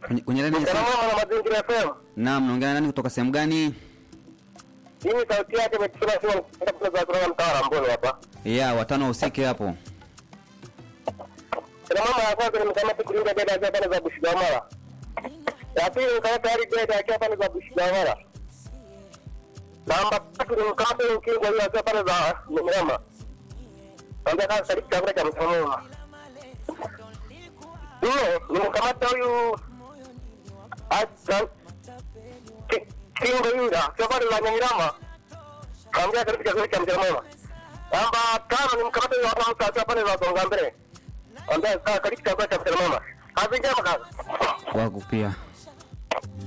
Kwenye, kwenye laini ya Mchana simu. mwema na mazingira FM. Naam, naongea na nani kutoka sehemu gani? Hii ni sauti yake imetusema sio kwa za kutoka mtaa wa Mboni hapa. Ya, watano usike hapo. Kuna mama ya kwanza nimkamata kulinda dada akiwa pale za Bushigamara. Ya pili nikamata hadi dada akiwa pale za Bushigamara. Namba tatu nimkamata yule kingo yule akiwa pale za Mrema. Ndio kama karibu chakula cha mtamama. Nne nimkamata huyu Asa kingo yule akiwa pale za Nyangirama. Kaambia karibu chakula cha mtamama. Namba tano nimkamata yule mtu akiwa pale za Songa Mbele ambaye kaa karibu chakula cha mama. Kazi njema kazi. Kwako pia.